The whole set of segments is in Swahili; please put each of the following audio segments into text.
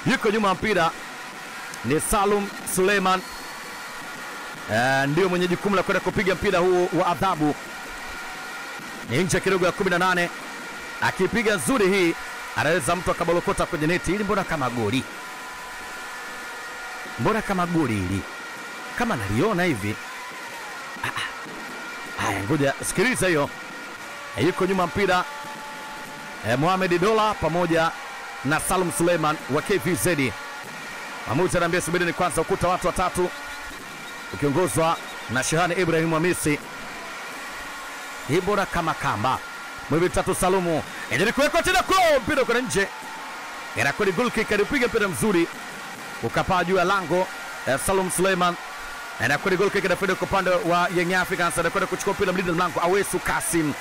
yuko nyuma ya mpira ni Salum Suleiman uh, ndio mwenye jukumu la kwenda kupiga mpira huu wa adhabu. Ni nje kidogo ya 18, akipiga nzuri hii anaweza mtu akabolokota kwenye neti. Ili mbona kama goli, mbona kama goli hili, kama naliona hivi. Ah, ah. Haya, ngoja sikiliza hiyo. Eh, yuko nyuma mpira eh, Mohamed Dola pamoja na Salum Suleiman wa KVZ. Mamuzi anaambia subirini kwanza, ukuta watu watatu ukiongozwa na Shehani Ibrahim Hamisi. Hii bora kama kamba mwivi tatu Salumu endelea kuwekwa tena kwa mpira kwa nje, inakwenda goal kick, alipiga mpira mzuri ukapaa juu ya lango eh, Salum Suleiman anakwenda goal kick, anakwenda kwa upande wa Young Africans, anakwenda kuchukua mpira mlinda mlango Awesu Kasim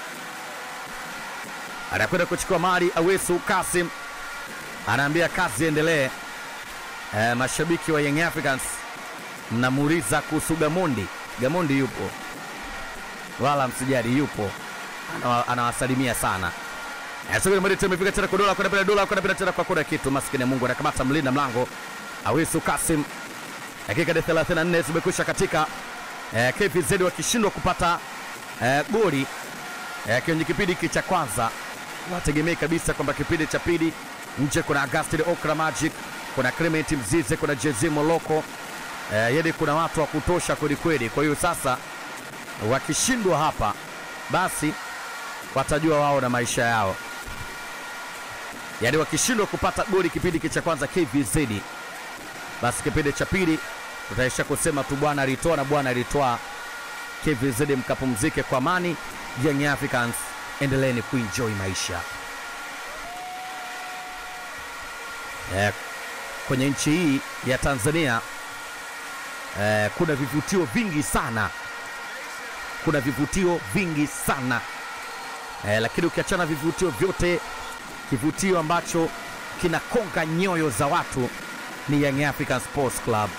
anakwenda kuchukua mali Awesu Kasim anaambia kazi endelee. E, mashabiki wa Young Africans mnamuuliza kuhusu Gamondi. Gamondi yupo, wala msijali, yupo Anawa- anawasalimia sana. E, sasa mali tumefika tena kwa dola kwenda bila dola kwenda bila tena kwa kuna kitu maskini ya Mungu anakamata mlinda mlango Awesu Kasim. Dakika ya 34 zimekwisha katika e, KVZ wakishindwa kupata e, goli e, kwenye kipindi hiki cha kwanza wategemei kabisa kwamba kipindi cha pili nje kuna Agustin Okra Magic, kuna Clement Mzize, kuna Jezi Moloko eh, yani kuna watu wa kutosha kwelikweli. Kwa hiyo sasa wakishindwa hapa, basi watajua wao na maisha yao. Yani wakishindwa kupata goli kipindi hiki cha kwanza KVZ, basi kipindi cha pili tutaisha kusema tu bwana alitoa na bwana alitoa. KVZ mkapumzike kwa amani. Young Africans endeleeni kuenjoy maisha eh, kwenye nchi hii ya Tanzania eh, kuna vivutio vingi sana, kuna vivutio vingi sana eh, lakini ukiachana vivutio vyote, kivutio ambacho kinakonga nyoyo za watu ni Young African Sports Club.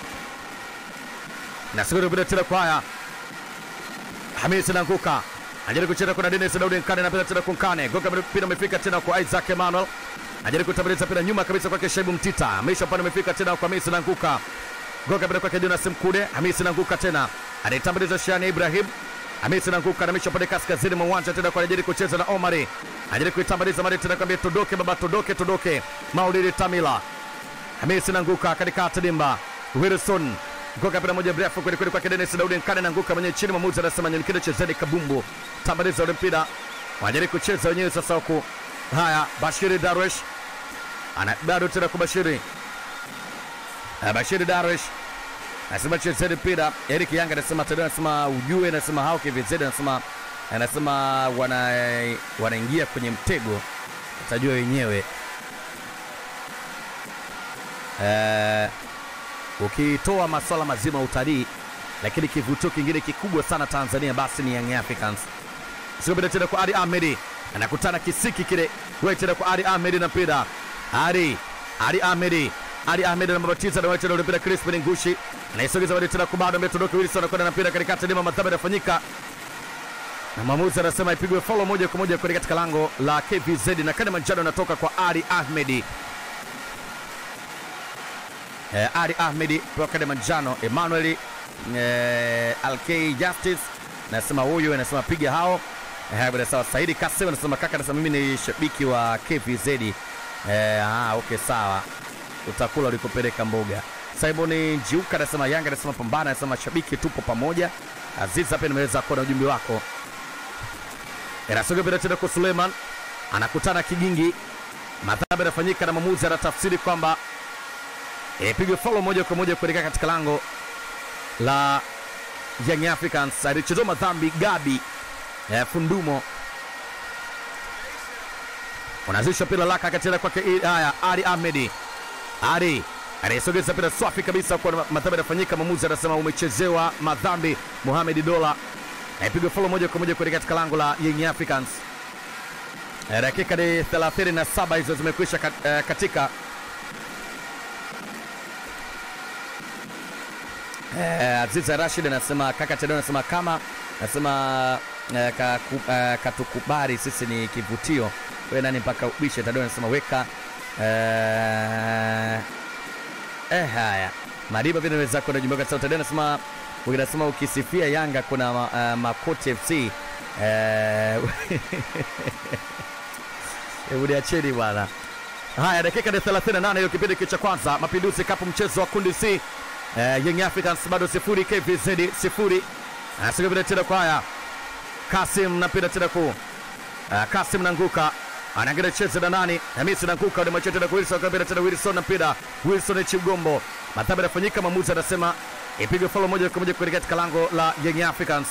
Na siku ile tena kwa haya Hamisi Nanguka anajaribu kucheza kuna Dennis Daudi Nkane na pia tena kunkane goka mpira umefika tena kwa Isaac Emmanuel anajaribu kutabiriza mpira nyuma kabisa kwake Shaibu Mtita Hamisi pale umefika tena kwa Hamisi Nanguka goka mpira kwake Jonas Mkude Hamisi Nanguka tena anaitambaliza Shani Ibrahim Hamisi Nanguka anamisha pale kaskazini mwa uwanja tena kwa anajaribu kucheza na Omari anajaribu kuitambaliza mali tena kwambia todoke baba todoke todoke Maulidi Tamila Hamisi Nanguka katikati dimba Wilson Ngoka mpira moja mrefu kweli kweli kwake Dennis Daudi Nkane nanguka mwenye chini, mwamuzi anasema nyanyukile, chezeni kabumbu, tambaliza ule mpira, wanajaribu kucheza wenyewe sasa huku. Haya, Bashiri Darwish ana bado tena kwa Bashiri Ah, Bashiri Darwish anasema chezeni mpira. Eric Yanga anasema tena, anasema ujue, anasema hao KVZ, anasema anasema wana wanaingia kwenye mtego, utajua wenyewe eh ukitoa masuala mazima ya utalii, lakini kivutio kingine kikubwa sana Tanzania basi ni Young Africans. Sikopita tena kwa Ali Ahmedi, anakutana kisiki kile, wewe tena kwa Ali Ahmedi na mpira Ali Ali Ahmedi Ali Ahmed anabatiza na wacha mpira Crispin Ngushi anaisogeza wale tena kubado ametodoka Wilson anakwenda na mpira katikati lima madhambi yanafanyika na mwamuzi anasema ipigwe follow moja kwa moja kwenye katika lango la KVZ na kadi manjano inatoka kwa Ali Ahmedi eh, Ali Ahmedi pewa kadi manjano. Emmanuel eh, Alkei Justice nasema huyu anasema piga hao eh, bila sawa. Saidi Kasim anasema kaka, anasema mimi ni shabiki wa KVZ eh, ah, okay sawa, utakula ulikopeleka mboga. Simon Jiuka anasema Yanga anasema pambana, anasema shabiki tupo pamoja. Aziza pia nimeweza kuona ujumbe wako. Inasogea bila tena kwa Suleiman anakutana kigingi, madhambi yanafanyika na mwamuzi anatafsiri kwamba ipigwe follow moja kwa moja kuelekea katika lango la Young Africans. Alichezwa madhambi Gabi eh, Fundumo unazisha pila laka akacheza kwake. Haya, Ali Ahmedi Ali anayesogeza pila swafi kabisa kwa madhambi yanafanyika. Mwamuzi anasema umechezewa madhambi. Mohamed Dola aipigwa follow moja kwa moja kuelekea katika lango la Young Africans. Eh, dakika ni 37 hizo zimekwisha kat- eh, katika Eh, Aziza Rashid anasema kaka Tedeo anasema kama anasema eh, kaku- eh, katukubali sisi ni kivutio. Wewe nani mpaka ubishe? Tedeo anasema weka eh, eh, haya Madiba vile naweza kwenda jumbe kwa sauti anasema ukisema ukisifia Yanga kuna uh, Makoti FC eh hebu niacheni bwana. Haya, dakika ni 38 hiyo kipindi cha kwanza, Mapinduzi Cup mchezo wa kundi C. Eh, Young Africans bado sifuri, KVZ sifuri. Asiga vile tena kwa haya. Kasim na pira tena ku. Uh, Kasim Nanguka anaangalia cheze na nani? Hamisi Nanguka ni macho tena kwa Wilson kabla tena Wilson na pira. Wilson Chigombo. Madhambi yanafanyika, mwamuzi anasema ipigwe follow moja kwa moja kuelekea katika lango la Young Africans.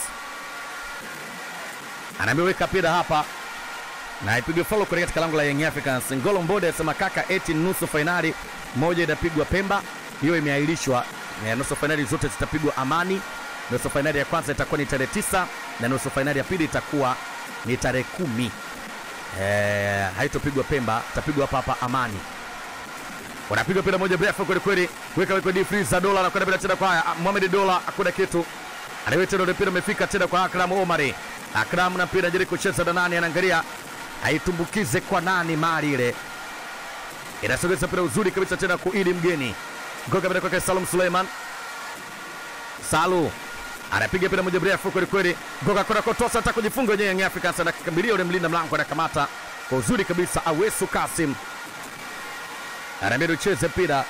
Anameweka pira hapa na ipigwe follow kuelekea katika lango la Young Africans. Ngolo Mbode anasema kaka, eti nusu fainali moja itapigwa Pemba, hiyo imeahirishwa. Eh, Nusu fainali zote zitapigwa Amani. Nusu fainali ya kwanza itakuwa ni tarehe tisa na nusu fainali ya pili itakuwa ni tarehe kumi. Eh, haitopigwa Pemba, itapigwa hapa hapa Amani. Wanapigwa pira moja mrefu kweli kweli, weka weka deep freeze za dola anakwenda bila tena kwa haya. Mohamed Dola hakuna kitu, anaweta ndio mpira umefika tena kwa Akram Omari. Akram na mpira jaribu kucheza na nani, anaangalia aitumbukize kwa nani, mali ile inasogeza mpira uzuri kabisa tena kuili mgeni ngoka bila kwake Salum Suleiman. Salu anapiga mpira moja mrefu kweli kweli, ngoka kuna kotosa hata kujifunga wenyewe. Young Africans anakimbilia ule mlinda mlango, anakamata kwa uzuri kabisa. Awesu Kasim anaambia ucheze mpira.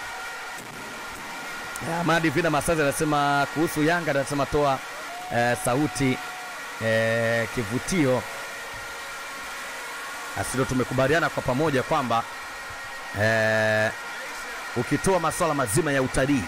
Amadi Vina Masazi anasema kuhusu Yanga, anasema toa eh, sauti eh, kivutio asilo. Tumekubaliana kwa pamoja kwamba eh, ukitoa masuala mazima ya utalii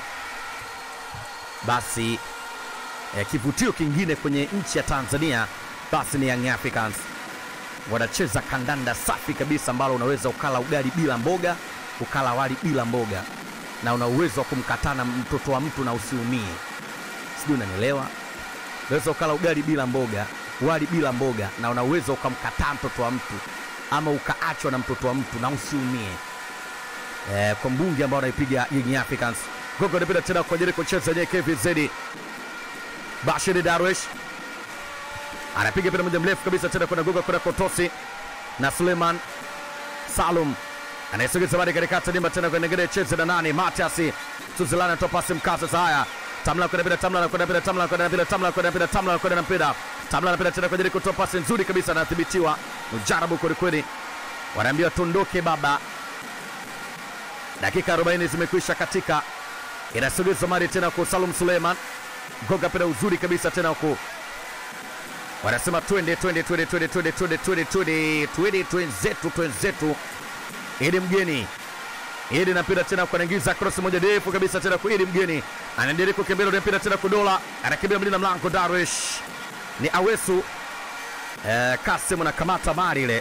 basi eh, kivutio kingine kwenye nchi ya Tanzania basi ni Young Africans. Wanacheza kandanda safi kabisa ambalo unaweza ukala ugali bila mboga, ukala wali bila mboga, na una uwezo wa kumkatana mtoto wa mtu na usiumie. Sijui unanielewa? Unaweza ukala ugali bila mboga, wali bila mboga, na una uwezo ukamkataa mtoto wa mtu ama ukaachwa na mtoto wa mtu na usiumie. Eh, kwa mbunge ambao anaipiga Young Africans. Gogo anapita tena kwa ajili ya kucheza yenyewe KVZ. Bashir Darwish anapiga mpira moja mrefu kabisa tena kwenda Gogo kwenda Kotosi na Suleiman Salum anayesogeza bali katikati dimba tena kwenda ngere cheze na nani Matias Suzilana anatoa pasi mkazo za haya Tamla kwenda bila Tamla kwenda bila Tamla kwenda bila Tamla kwenda bila Tamla kwenda na mpira Tamla anapita tena kwa ajili ya kutoa pasi nzuri kabisa anadhibitiwa mjarabu kweli kweli wanaambiwa tuondoke baba dakika 40 zimekwisha katika inasogezwa mari tena kwa Salum Suleiman goga pira uzuri kabisa tena huku wanasema twende twende twende twende twende twende twende twende twende twenzetu twenzetu ili mgeni ili napira tena kuanaingiza cross moja ndefu kabisa tena kwa ili mgeni anaendelea kukimbia ile mpira tena kudola anakimbia mlinda mlango Darwish ni Awesu eh, Kasim na kamata mari ile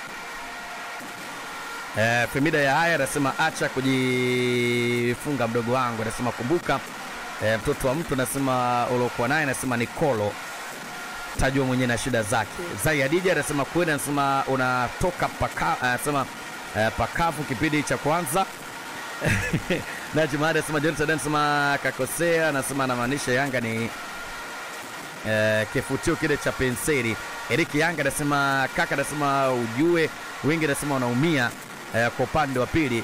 Eh, Femida ya haya anasema acha kujifunga mdogo wangu, anasema kumbuka eh, mtoto wa mtu anasema uliokuwa naye anasema ni kolo tajua mwenyewe na shida zake. Zai Hadija anasema kweli, anasema unatoka paka, anasema eh, pakavu kipindi cha kwanza na Jumada anasema Johnson anasema kakosea, anasema anamaanisha Yanga ni eh, kifutio kile cha penseli. Eric Yanga anasema kaka, anasema ujue wengi anasema wanaumia eh, kwa upande wa pili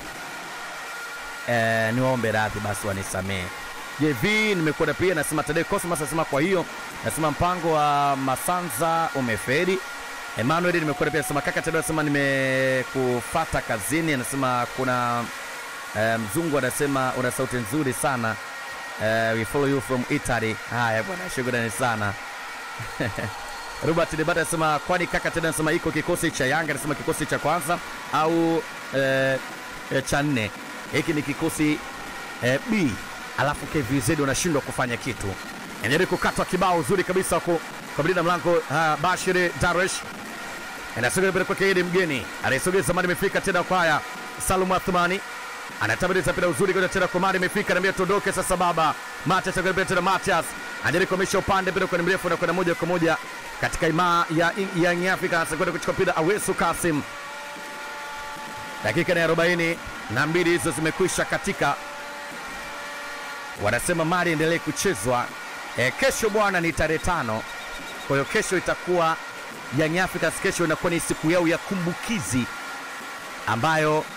eh, niwaombe radhi basi wanisamehe. JV nimekuwa pia nasema Tadei Cosmas anasema kwa hiyo nasema mpango wa Masanza umeferi. Emmanuel nimekuwa pia nasema kaka Tadei anasema nimekufata kazini, anasema kuna eh, mzungu anasema una sauti nzuri sana eh, we follow you from Italy. Haya bwana, shukrani sana Robert Debata anasema kwani kaka tena anasema iko kikosi cha Yanga, anasema kikosi cha kwanza au eh, eh, cha nne. Hiki ni kikosi eh, B, alafu KVZ wanashindwa kufanya kitu. Endelea kukatwa kibao uzuri kabisa huko kwa mlinda mlango uh, Bashir Darwish anasogea mbele kwake Idi mgeni anaisogeza mali imefika tena kwa haya Salum Athmani anatabiriza mpira uzuri kwa tena kwa mali imefika naambia tuondoke sasa baba Matias anagambia tena Matias anajaribu kuhamisha upande mpira kwa mrefu na kwenda moja kwa moja katika imaa ya Young Africans kwenda kuchukua mpira Awesu Kasim. Dakika na 40 na mbili hizo zimekwisha katika, wanasema mali endelee kuchezwa. E, kesho bwana ni tarehe tano, kwa hiyo kesho itakuwa Young Africans, kesho inakuwa ni siku yao ya kumbukizi ambayo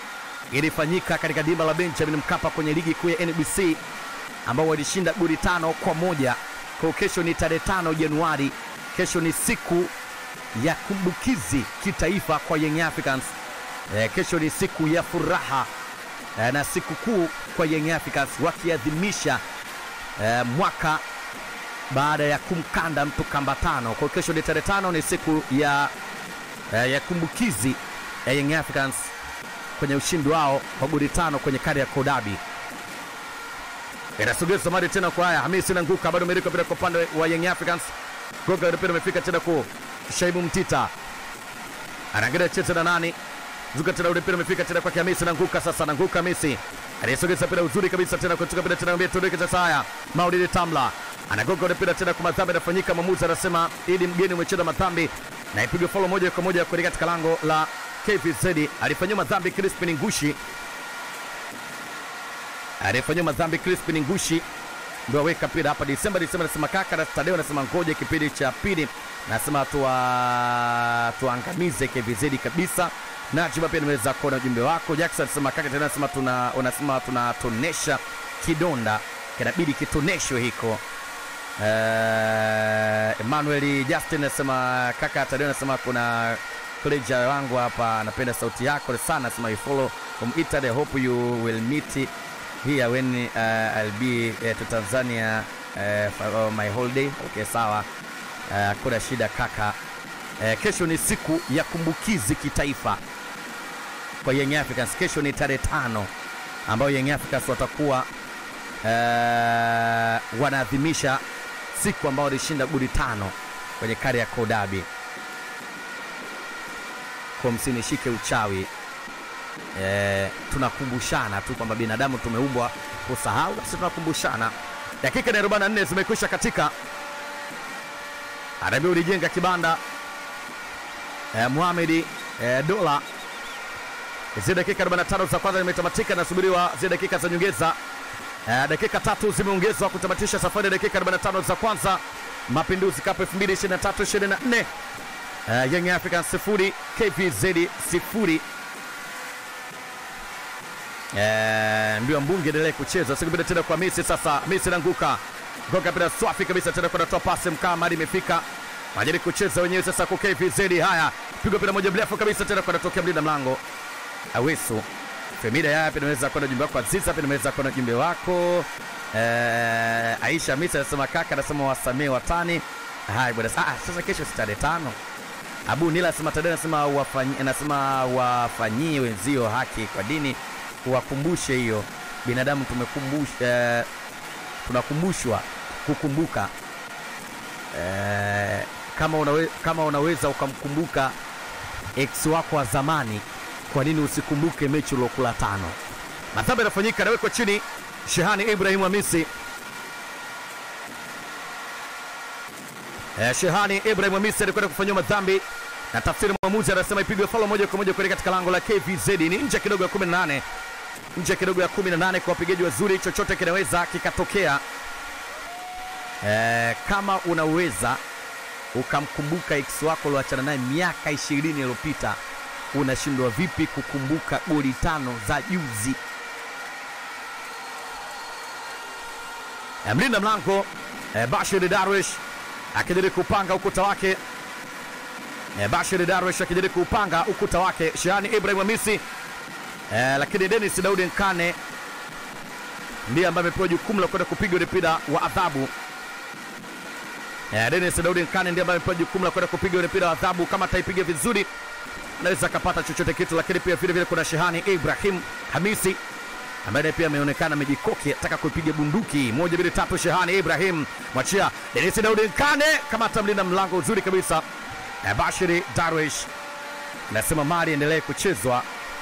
ilifanyika katika dimba la Benjamin Mkapa kwenye ligi kuu ya NBC ambao walishinda goli tano kwa moja. Kwa kesho ni tarehe tano Januari, kesho ni siku ya kumbukizi kitaifa kwa Young Africans. E, kesho ni siku ya furaha e, na siku kuu kwa Young Africans wakiadhimisha e, mwaka baada ya kumkanda mtu kamba tano. Kwa kesho ni tarehe tano, ni siku ya, e, ya kumbukizi ya Young Africans kwenye ushindi wao wa goli tano kwenye Kariakoo Derby. Inasogeza mali tena kwa haya Hamisi Nanguka bado amerika mpira kwa upande wa Young Africans. Goga mpira umefika tena kwa Shaibu Mtita. Anaangalia cheza na nani? Zuka tena ule mpira umefika tena kwa Hamisi Nanguka sasa Nanguka Hamisi. Anasogeza mpira uzuri kabisa tena kutoka mpira tena mbele tuendeke sasa haya. Maulidi Tamla. Anagoga ule mpira tena kwa madhambi yanafanyika mwamuzi anasema ili mgeni umecheza madhambi na ipigwe follow moja kwa moja kuelekea katika lango la KVZ. Alifanyiwa madhambi Crispin Ngushi aliyefanyiwa madhambi Crispin Ngushi ndio aweka mpira hapa Disemba. Disemba anasema kaka na Tadeo anasema ngoja kipindi cha pili, nasema tuwa tuangamize KVZ kabisa. Najiba pia nimeweza kuona ujumbe wako. Jackson anasema kaka tena anasema tuna unasema tunatonesha kidonda kinabidi kitoneshwe hiko. Uh, Emmanuel Justin anasema kaka Tadeo anasema kuna pleasure wangu hapa, anapenda sauti yako sana, anasema you follow from Italy, hope you will meet here when uh, I'll be uh, to Tanzania uh, for my holiday. Okay, sawa, hakuna uh, shida kaka. Uh, kesho ni siku ya kumbukizi kitaifa kwa Young Africans. Kesho ni tarehe tano ambayo Young Africans watakuwa uh, wanaadhimisha siku ambayo walishinda goli tano kwenye Kariakoo Derby. Kwa msinishike uchawi E, tunakumbushana tu kwamba binadamu tumeumbwa kusahau, basi tunakumbushana. Dakika na 44 zimekwisha katika, anaambia ulijenga kibanda e, Mohamed e, Dola. Zile dakika 45 za kwanza zimetamatika, nasubiriwa zile dakika za nyongeza e, dakika tatu zimeongezwa kutamatisha safari ya dakika 45 za kwanza. Mapinduzi Cup 2023 24 e, Young Africans sifuri KVZ sifuri. Eh, mbio mbunge endelee kucheza sikupita tena kwa Misi sasa. Misi nanguka goga pira swafi kabisa tena kwa natoa pasi mkaa mali imefika majari kucheza wenyewe sasa kwa KVZ. Haya, pigwa pira moja mrefu kabisa tena kwa natokea mlinda mlango Awesu Femida. Haya pia naweza kwenda jumbe wako Aziza, pia naweza kwenda jumbe wako eh, Aisha Misi anasema kaka, anasema wasamee watani. Haya bwana, ah, sasa kesho si tarehe tano. Abu Nila anasema Tadeo anasema wafanyie, anasema wafanyie wenzio haki kwa dini wakumbushe hiyo binadamu tumekumbushwa, eh, tunakumbushwa kukumbuka eh, kama, unawe, kama unaweza ukamkumbuka ex wako wa zamani, kwa nini usikumbuke mechi uliokula tano? Madhambi yanafanyika, anawekwa chini Shehani Ibrahim Hamisi. Eh, Shehani Ibrahim Hamisi alikwenda kufanyiwa madhambi na tafsiri mwamuzi anasema ipigwe faulo moja kwa moja kuelekea katika lango la KVZ. Ni nje kidogo ya 18 nje kidogo ya 18 kwa wapigaji wazuri, chochote kinaweza kikatokea. E, kama unaweza ukamkumbuka ex wako ulioachana naye miaka 20 iliyopita, unashindwa vipi kukumbuka goli tano za juzi? E, mlinda mlango e, Bashir Darwish akijaribu kupanga ukuta wake e, Bashir Darwish akijaribu kupanga ukuta wake Shehani Ibrahim Hamisi Eh, lakini Dennis Daudi Nkane ndiye ambaye amepewa jukumu la kwenda kupiga ule mpira wa adhabu. Eh, Dennis Daudi Nkane ndiye ambaye amepewa jukumu la kwenda kupiga ule mpira wa adhabu. Kama ataipiga vizuri, anaweza akapata chochote kitu, lakini pia vile vile kuna Shehani Ibrahim Hamisi ambaye pia ameonekana amejikoki ataka kuipiga bunduki moja mbili tatu. Shehani Ibrahim mwachia Dennis Daudi Nkane kama atamlinda mlango uzuri kabisa. Eh, Bashiri Darwish nasema mali endelee kuchezwa.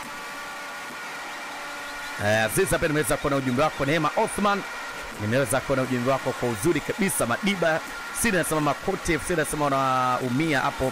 Uh, Aziza pia nimeweza kuona ujumbe wako. Neema Othman nimeweza kuona ujumbe wako kwa uzuri kabisa. Madiba sina nasema Makoti FC nasema unaumia hapo.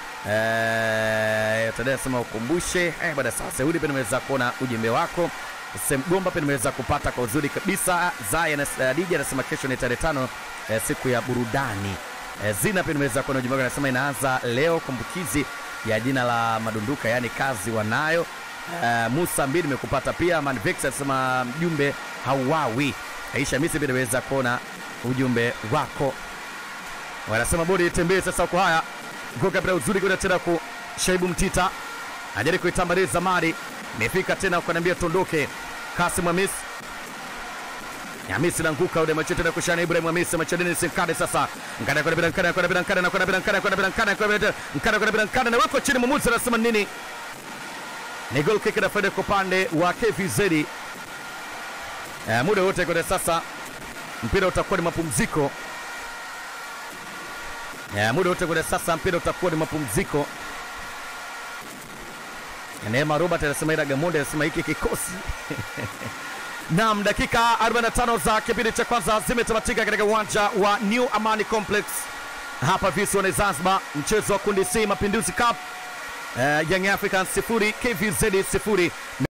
Eh, uh, nasema ukumbushe eh, baada sasa Saudi pia nimeweza kuona ujumbe wako. Semgomba pia nimeweza kupata kwa uzuri kabisa. Zaya na Dija anasema kesho ni tarehe tano eh, siku ya burudani. Eh, Zina pia nimeweza kuona ujumbe wako anasema inaanza leo kumbukizi ya jina la madunduka, yani kazi wanayo Uh, Musa mbili nimekupata pia. Manvex anasema mjumbe hauwawi. Aisha Misi pia nimeweza kuona ujumbe wako. Wanasema bodi itembee sasa kwa haya. Ngoka bila uzuri kwenda tena ku Shaibu Mtita. Ajaribu kuitambaliza mali. Imefika tena ukaniambia tondoke. Kasim Hamis. Hamisi nanguka ule macho tena kushana Ibrahim Hamisi machadini sinkade sasa. Nkada kwa bila nkada kwa bila nkada na kwa bila nkada kwa bila nkada kwa bila nkada kwa bila nkada na weko chini mwamuzi anasema nini? Ni goal kick na faida kwa upande wa KVZ. Eh, muda wote kwa sasa mpira utakuwa ni mapumziko. Eh, muda wote kwa sasa mpira utakuwa ni mapumziko. Neema Robert anasema ila Gamonde anasema hiki kikosi Naam, dakika 45 za kipindi cha kwanza zimetamatika katika uwanja wa New Amani Complex hapa visiwani Zanzibar, mchezo wa kundi C Mapinduzi Cup. Uh, Young Africans sifuri KVZ sifuri.